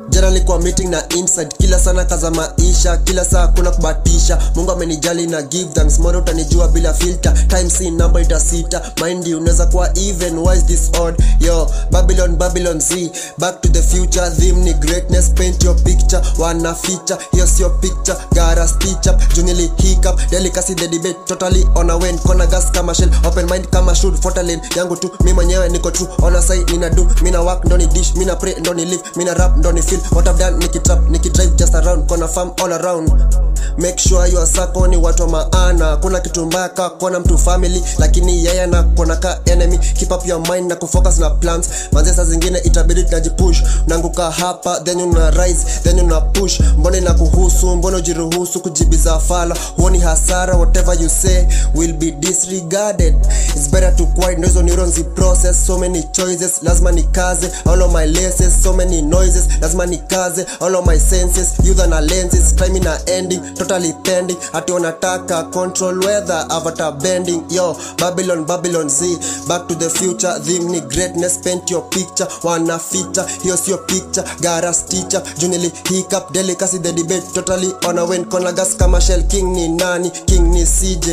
jana nilikuwa meeting na inside kila sana kaza maisha kila saa kuna kubatisha mungu amenijali na give thanks moro utanijua bila filter time si number itasita mind you unaweza kuwa even why is this odd yo babylon babylon z back to the future theme ni greatness paint your picture wana feature hiyo sio picture gara stitch up junili hiccup delicacy the debate totally on a win kona gas kama shell open mind kama should fuata lane yangu tu mi mwenyewe niko true ona sai nina do mina work ndo ni dish mina pray ndo ni live mina rap ndo ni feel what I've done nikitrap nikidrive just around kona farm all around make sure your circle ni watu wa maana kuna kitu mbaya ka kona mtu family lakini yeye na kona ka enemy keep up your mind na kufocus na plans manze saa zingine itabidi tunajipush unaanguka hapa then una rise then una push mbona ina kuhusu mbona ujiruhusu kujibiza fala huoni hasara whatever you say will be disregarded it's better to quiet ndo hizo neurons zi process so many choices lazima nikaze all of my laces so many noises lazima nikaze all of my senses youth na lenses time na ending totally pending hati wanataka control weather avatar bending yo babylon babylon z back to the future theme ni greatness paint your picture wana feature hiyo sio picture gara stitcher junili hiccup delicacy the debate totally on a win konagas kama shell king ni nani king ni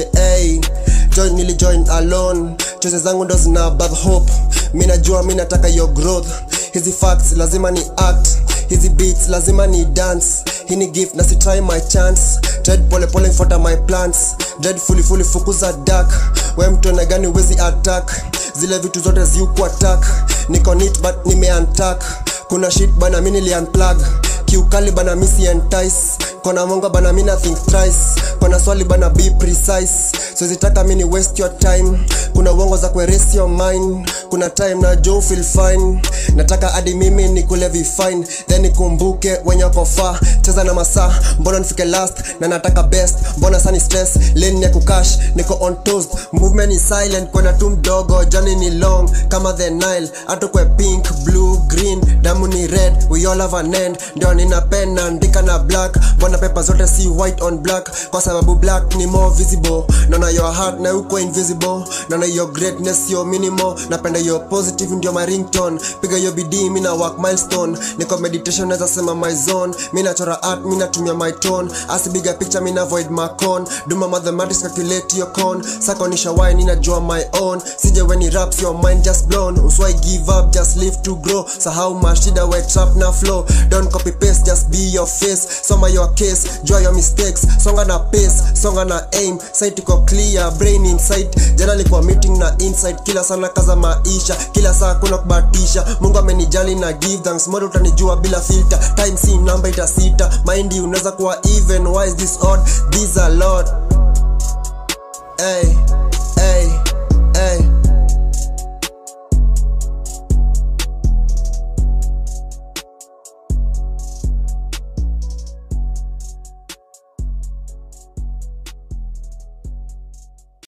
cja join nili join alone choices zangu ndo zina above hope mi najua mi nataka your growth hizi facts lazima ni act hizi beats lazima ni dance hii ni gift na sitry my chance tread pole pole mfuata my plans dread fully fully fukuza dark we mtone gani wezi attack zile vitu zote ziuku attack niko neat but nime untack kuna shit bana mi nili unplug kiukali bana misi entice kona monga bana mina think thrice kona swali bana be precise sizitaka mini waste your time kuna uongo za kuerase your mind kuna time na jo feel fine nataka hadi mimi nikule vifine then nikumbuke wenye wako far cheza na masaa mbona nifike last na nataka best mbona sani stress lane ya kukash niko on toast movement is silent kwenda tu mdogo jani ni long kama the nile atukwe pink blue green damu ni red we all have an end ndio nina pen naandika na black mbona pepa zote si white on black kwa sababu black ni more visible naona your heart na uko invisible naona your greatness your minimal napenda your positive ndio my ringtone piga hiyo bidii mi na work milestone niko meditation naweza sema my zone mi nachora art mi natumia my tone asibiga picture mi na void my con do my mathematics calculate your con sakonisha why ninajua my own sije when it raps your mind just blown uswai give up just live to grow sahau mashida we trap na flow don't copy paste just be your face soma your case jua your mistakes songa na pace songa na aim sight iko clear brain insight jana nilikuwa meeting na insight kila sana kaza maisha kila saa kuna kubatisha mungu amenijali na give thanks modo utanijua bila filter time si namba itasita mind unaweza kuwa even why is this odd these are lord hey